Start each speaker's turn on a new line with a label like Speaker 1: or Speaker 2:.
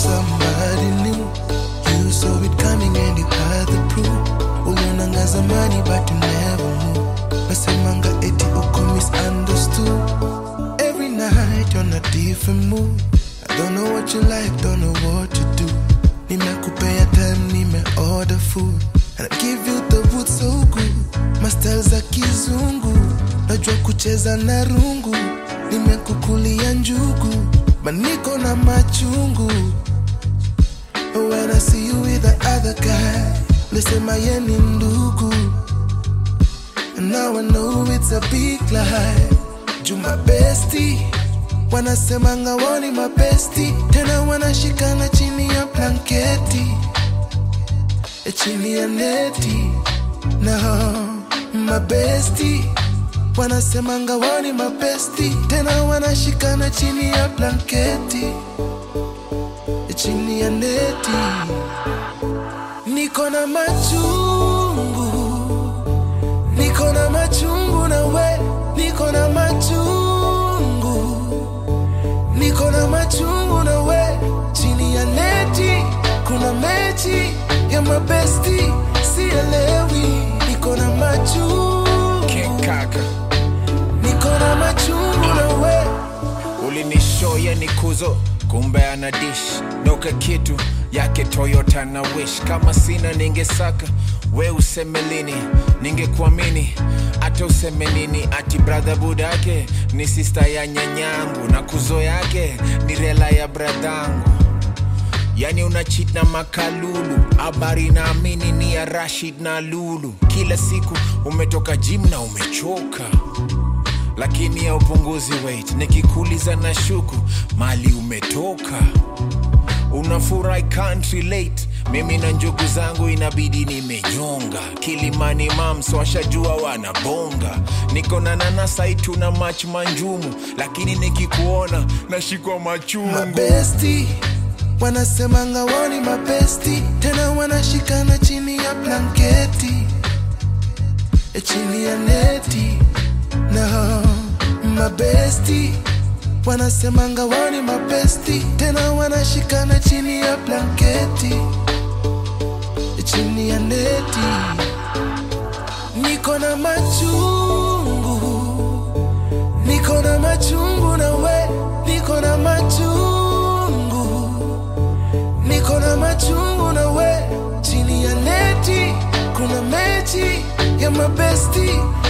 Speaker 1: somebody new. You saw it coming and you had the proof. Ulionanga zamani but you never knew. Nasemanga eti uko misunderstood. Every night on a different mood. I don't know what you like, don't know what to do. Nimekupea time, nime order food. And I give you the wood so good. Mastel za kizungu. Najua kucheza na rungu. Nimekukulia njugu. Maniko na machungu. When I see you with the other guy, lisema ye ni ndugu. And now I know it's a big lie. Juma bestie, wanasemanga woni mabesti, tena wanashikana chini ya blanketi, e chini ya neti. No, mabesti wanasemanga woni mabesti, tena wanashikana chini ya blanketi, e chini ya neti. Niko na machungu niko na machungu na we niko na machungu niko na machungu na we chini ya neti kuna mechi ya mabesti sielewi niko na machungu
Speaker 2: King Kaka
Speaker 1: niko na machungu na we
Speaker 2: ulinishoya ni kuzo kumbe ana dish noka kitu yake toyota na wish kama sina ningesaka we useme lini ningekuamini hata useme nini ati bradha budake ni sista ya nyanyangu na kuzo yake ni rela ya bradhangu yani una cheat na makalulu habari naamini ni ya rashid na lulu kila siku umetoka jim na umechoka lakini ya upunguzi weight nikikuuliza na shuku mali umetoka unafurahi can't relate mimi na njugu zangu inabidi nimenyonga kilimani mams washajua wanabonga niko na nanasai tuna mach manjumu lakini nikikuona nashikwa machungu
Speaker 1: mabesti wanasemanga woni mabesti tena wanashikana chini ya blanketi e chini ya neti no mabesti wanasemanga woni mabesti tena wanashikana chini ya blanketi e chini ya neti niko na machungu niko na machungu na we niko na machungu niko na machungu na we chini ya neti kuna mechi ya mabesti